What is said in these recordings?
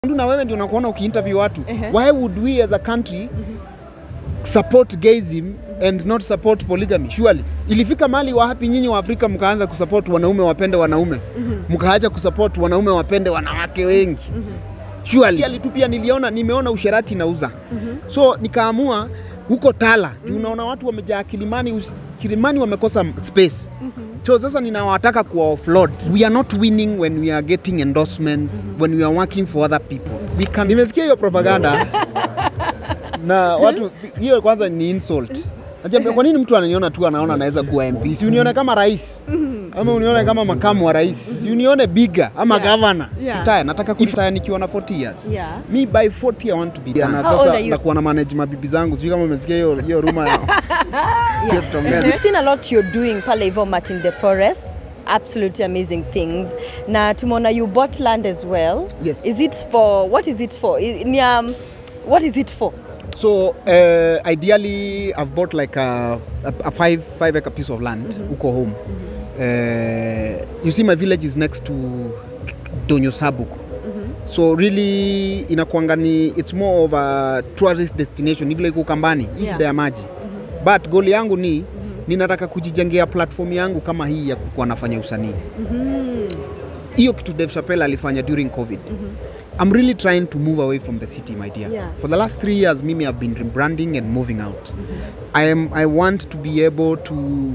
na wewe ndio unakuona ukiinterview watu Ehe. why would we as a country support gayism and not support polygamy surely ilifika mali wapi nyinyi wa Afrika mkaanza kusupport wanaume wapende wanaume mkaacha kusupport wanaume wapende wanawake wengi surely Ali tu pia niliona nimeona usherati nauza so nikaamua huko Tala mm unaona watu wamejaa Kilimani us- Kilimani wamekosa space so sasa ninawataka kuwa offload we are not winning when we are getting endorsements when we are working for other people we can nimesikia hiyo propaganda na watu hiyo kwanza ni insult Najambia, kwa nini mtu ananiona tu anaona anaweza kuwa MP? Si unione kama rais ama unione kama makamu wa rais, si unione biga ama Yeah. governor. Yeah. Retire, nataka kuretire nikiwa na 40 years. Yeah. Me by 40 I want to be. Na How old sasa are you? nakuwa na manage mabibi zangu, sijui kama umesikia hiyo hiyo rumor ya hiyo tutaongea. We've seen a lot you're doing pale hivyo Martin de Porres absolutely amazing things na tumeona you bought land as well Yes. is it for what is it for I- ni um, what is it for So uh, ideally I've bought like a, a, a five five acre piece of land huko home. Uh, you see my village is next to Donyo Sabuku. So really inakuanga ni it's more of a tourist destination ni vile iko Kambani hii Yeah. shida ya maji. But goal yangu ni ninataka kujijengea platform yangu kama hii ya kukuwa nafanya usanii. Hiyo kitu Dave Chappelle alifanya during COVID. I'm really trying to move away from the city, my dear. Yeah. For the last three years, Mimi, I've been rebranding and moving out. I am. I want to be able to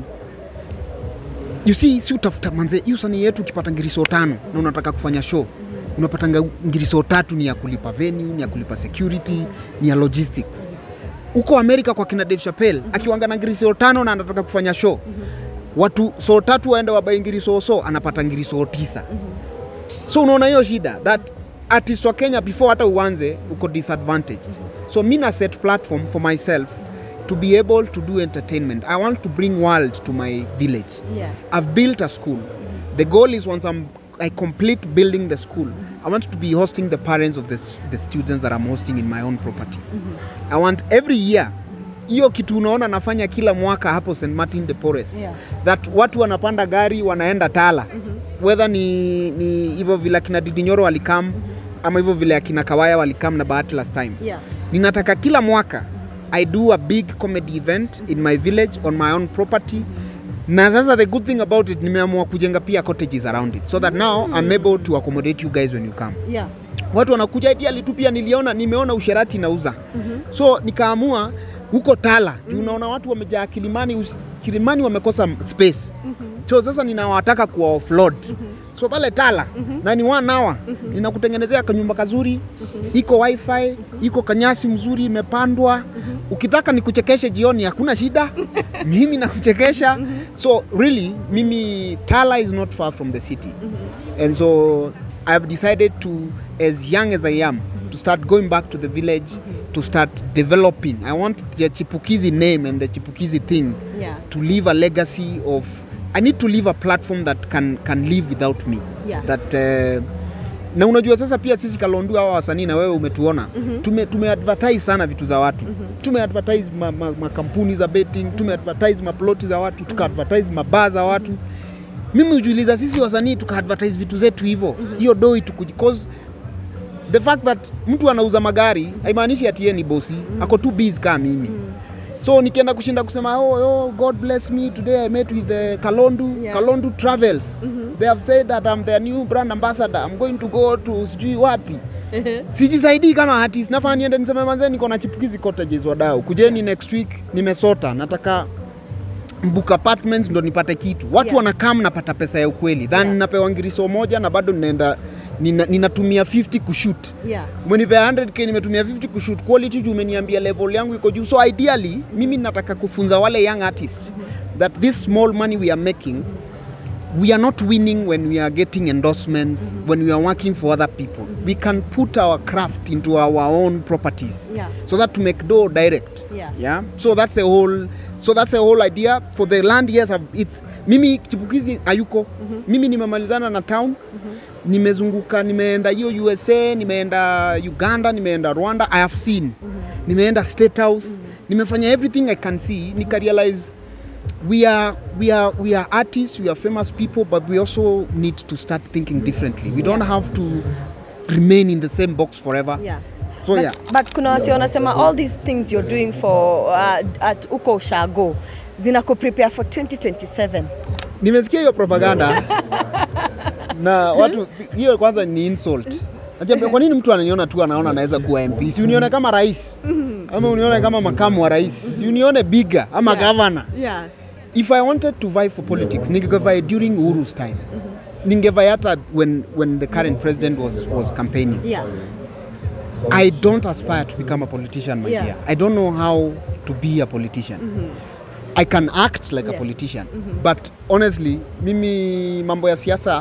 you see, si utafuta manze, hii usanii yetu ukipata ngiriso tano na unataka kufanya show unapata nga- ngiriso tatu ni ya kulipa venue, ni ya kulipa security, ni ya logistics. Huko Amerika kwa kina Dave Chappelle akiwanga na ngiriso tano na anataka kufanya show watu so tatu waende wabai ngiriso so anapata ngiriso tisa so unaona hiyo shida that artist wa kenya before hata uanze uko disadvantaged so mi na set platform for myself to be able to do entertainment i want to bring world to my village yeah i've built a school the goal is once I'm, i complete building the school i want to be hosting the parents of the, s- the students that i'm hosting in my own property i want every year hiyo kitu unaona nafanya kila mwaka hapo st martin de Porres Yeah. that watu wanapanda gari wanaenda tala whether ni ni hivyo vile akina didinyoro walikam ama hivyo vile akina kawaya walikam na bahati last time yeah ninataka kila mwaka i do a big comedy event in my village on my own property na sasa the good thing about it nimeamua kujenga pia cottages around it so that now i'm able to accommodate you guys when you come yeah watu wanakuja ideally tu pia niliona nimeona usherati nauza so nikaamua huko tala mm unaona watu wamejaa kilimani us- kilimani wamekosa space so sasa ninawataka kuwa offload so pale tala na ni one hour ninakutengenezea kanyumba kazuri iko wifi iko kanyasi mzuri imepandwa ukitaka nikuchekeshe jioni hakuna shida mimi nakuchekesha so really mimi tala is not far from the city and so I've decided to, as young as I am, to start going back to the village, to start developing. I want the Chipukizi name and the Chipukizi thing yeah to leave a legacy of. I need to leave a platform that can can live without me. Yeah. That uh, na unajua sasa pia sisi Kalondu hawa wasanii na wewe umetuona tume, tumeadvertise sana vitu za watu tumeadvertise ma, ma, makampuni za betting tumeadvertise maploti za watu tukaadvertise mabaa za watu mimi hujiuliza sisi wasanii tukaadvertise vitu zetu hivyo hiyo mm doi tukuji cause the fact that mtu anauza magari haimaanishi ati yeye ni bosi ako too busy kama mimi so nikienda kushinda kusema oh, oh, god bless me today i met with the kalondu Yeah. kalondu travels they have said that i'm their new brand ambassador i'm going to go to sijui wapi sijisaidii kama artist nafaa niende niseme manze niko na chipukizi cottages wadau kujeni next week nimesota nataka book apartments ndo nipate kitu watu Yeah. wanakam napata pesa ya ukweli than Yeah. napewa ngiriso moja na bado ninaenda nina, ninatumia 50 kushoot yeah umenipea 100k nimetumia 50 kushoot quality juu umeniambia level yangu iko juu so ideally mimi nataka kufunza wale young artists that this small money we are making we are not winning when we are getting endorsements when we are working for other people we can put our craft into our own properties Yeah. so that to make dough direct Yeah. yeah so that's a whole so that's a whole idea for the land yes I've- it's mimi chipukizi hayuko mimi nimemalizana na town nimezunguka nimeenda hiyo usa nimeenda uganda nimeenda rwanda i have seen nimeenda state house nimefanya everything i can see nikarealize we are we are we are artists we are famous people but we also need to start thinking differently we don't have to remain in the same box forever Yeah. so but, yeah but kuna wasi wanasema all these things you're doing for uh, at uko ushago zina prepare for 2027 nimesikia hiyo propaganda na watu hiyo kwanza ni insult Najua, kwa nini mtu ananiona tu anaona anaweza kuwa MP si unione kama rais ama unione kama makamu wa rais si unione bigger ama Yeah. governor yeah. if i wanted to vie for politics ningevai during uhuru's time ningevai hata when, when the current president was, was campaigning Yeah. i don't aspire to become a politician my Yeah. dear i don't know how to be a politician i can act like a Yeah. politician but honestly mimi mambo ya siasa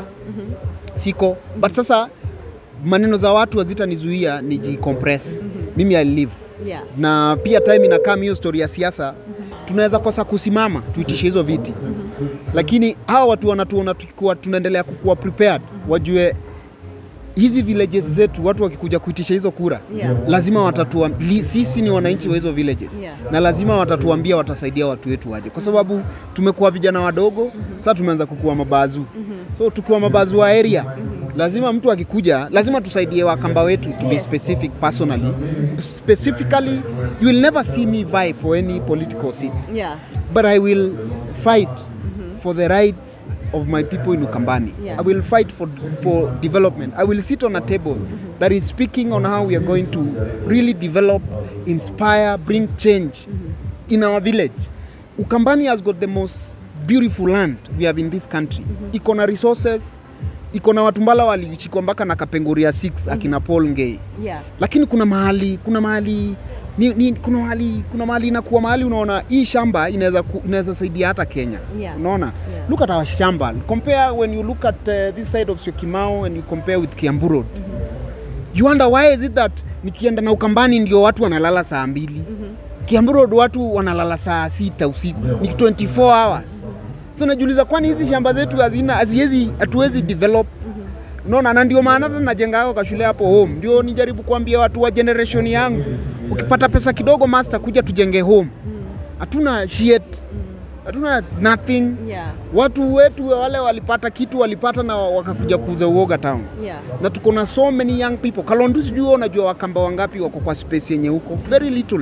siko but sasa maneno za watu hazitanizuia nijicompress mimi i live Yeah. na pia time inakaa hiyo story ya siasa tunaweza kosa kusimama tuitishe hizo viti lakini hawa watu wanatuona tukiwa tunaendelea kukuwa prepared wajue hizi villages zetu watu wakikuja kuitisha hizo kura Yeah. lazima watatua li, sisi ni wananchi wa hizo villages Yeah. na lazima watatuambia watasaidia watu wetu waje kwa sababu tumekuwa vijana wadogo sasa tumeanza kukuwa mabazu so tukiwa mabazu wa area lazima mtu akikuja lazima tusaidie wakamba wetu to be Yes. specific personally specifically you will never see me vie for any political seat Yeah. but I will fight for the rights of my people in Ukambani. Yeah. I will fight for for development. I will sit on a table that is speaking on how we are going to really develop, inspire, bring change in our village. Ukambani has got the most beautiful land we have in this country. Iko na resources, iko na watu mbala walichikwa mpaka na kapenguria 6 akina Paul Ngei Yeah. lakini kuna mahali kuna mahali ni, ni, kuna mahali kuna mahali inakuwa mahali unaona hii shamba inaweza ku- inaweza saidia hata Kenya Yeah. unaona Yeah. look at our shamba compare when you look at uh, this side of Syokimau and you compare with Kiambu Road you wonder why is it that nikienda na Ukambani ndio watu wanalala saa mbili Kiambu Road watu wanalala saa sita usiku ni 24 hours so najiuliza kwani hizi shamba zetu hazina haziwezi hatuwezi develop unaona na ndio maana hata najenga hako kashule hapo home ndio nijaribu kuambia watu wa generation yangu ukipata pesa kidogo master kuja tujenge home hatuna shit hatuna nothing Yeah. watu wetu wale walipata kitu walipata na wakakuja kuuza uoga town Yeah. na tuko na so many young people kalondu sijui wewe unajua wakamba wangapi wako kwa space yenye huko very little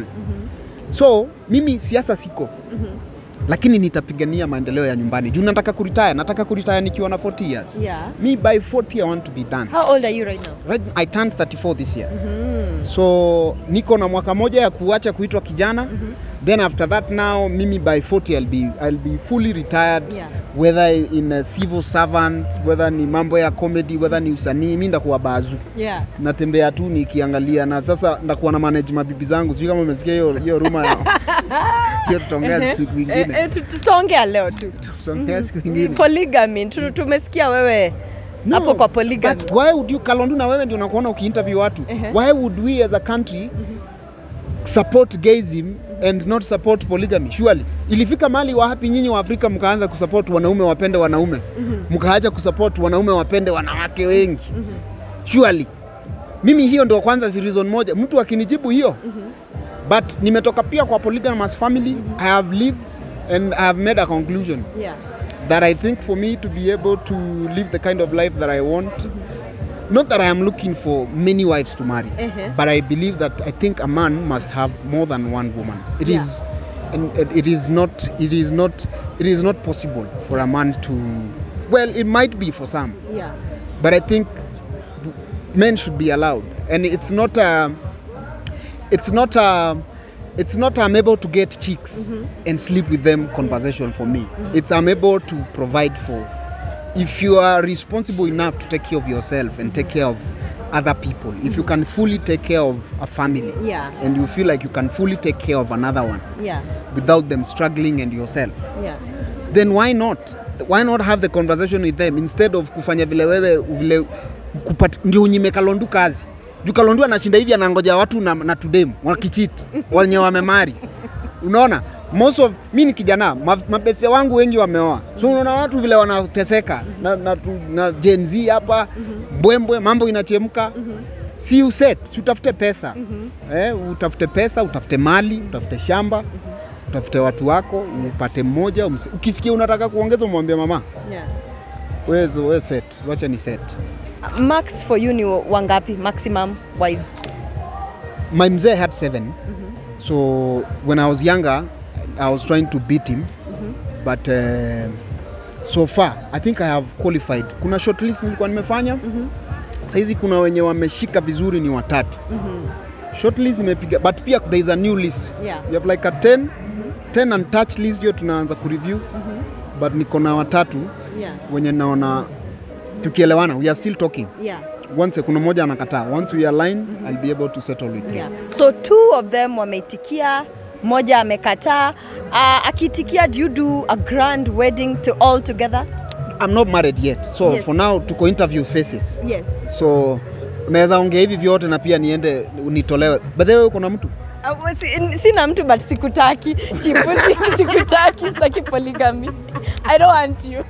so mimi siasa siko lakini nitapigania maendeleo ya nyumbani juu nataka kuritaya nataka kuritaya nikiwa na 40 years Yeah. me by 40 i want to be done How old are you right now? right, i turned 34 this year so niko na mwaka moja ya kuacha kuitwa kijana then after that now mimi by 40 I'll be, I'll be fully retired Yeah. whether in a civil servant whether ni mambo ya comedy whether ni usanii mi ndakuwa bazu Yeah. natembea tu nikiangalia na sasa ndakuwa na manage mabibi zangu sijui kama umesikia hiyo hiyo ruma hiyo tutaongea siku Eh, ingine eh, tu- tutaongea leo tu. tutaongea siku ingine Polygamy. Tu- Tumesikia wewe No, hapo kwa polygamy. But why would you Kalondu na wewe ndio unakuona ukiinterview watu Ehe. why would we as a country support gayism and not support polygamy surely ilifika mali wapi nyinyi wa Afrika mkaanza kusupport wanaume wapende wanaume mkaacha kusupport wanaume wapende wanawake wengi surely mimi hiyo ndio kwanza si reason moja mtu akinijibu hiyo but nimetoka pia kwa polygamous family I have lived and I have made a conclusion Yeah. that I think for me to be able to live the kind of life that I want, not that I am looking for many wives to marry, Uh-huh. but I believe that I think a man must have more than one woman. It Yeah. is, and it- it is not, it is not, it is not possible for a man to. Well, it might be for some, Yeah. but I think men should be allowed, and it's not a, it's not a. It's not I'm able to get chicks and sleep with them conversation for me. It's I'm able to provide for. If you are responsible enough to take care of yourself and take care of other people, if you can fully take care of a family, Yeah. and you feel like you can fully take care of another one Yeah. without them struggling and yourself, Yeah. then why not why not have the conversation with them instead of kufanya vile wewe vile kupat, ndio unyime kalondu kazi juu kalondu anashinda hivi anangoja watu na, na tudem wakichit wenye wamemari unaona most of mi ni kijana ma- mabese wangu wengi wameoa so unaona watu vile wanateseka na, na, tu- na Gen Z hapa mbwembwe mambo inachemka si uset si utafute pesa eh, utafute pesa utafute mali utafute shamba utafute watu wako upate mmoja umse- ukisikia unataka kuongeza umwambie mama Yeah. we, we set wacha ni set Max for you ni wangapi maximum wives? my mzee had seven so when i was younger i was trying to beat him but uh, so far i think i have qualified kuna shortlist nilikuwa nimefanya saizi kuna wenye wameshika vizuri ni watatu shortlist imepiga but pia there is a new list Yeah. we have like a 10 10 untouched list hiyo tunaanza kureview but niko na watatu Yeah. wenye naona tukielewana we are still talking Yeah. once kuna mmoja anakataa once we align i'll be able to settle with you Yeah. So two of them wameitikia, moja amekataa. Uh, akiitikia, do you do a grand wedding to all together? I'm not married yet so Yes. for now tuko interview phases Yes. so unaweza ongea hivi vyote na pia niende nitolewe by the way uko na mtu Uh, si- sina mtu but sikutaki chifu si- sikutaki sitaki polygamy i don't want you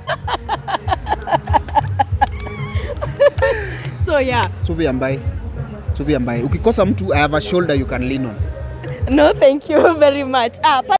so yeah subi ambaye subi ambaye ukikosa mtu i have a shoulder you can lean on no thank you very much ah, pa-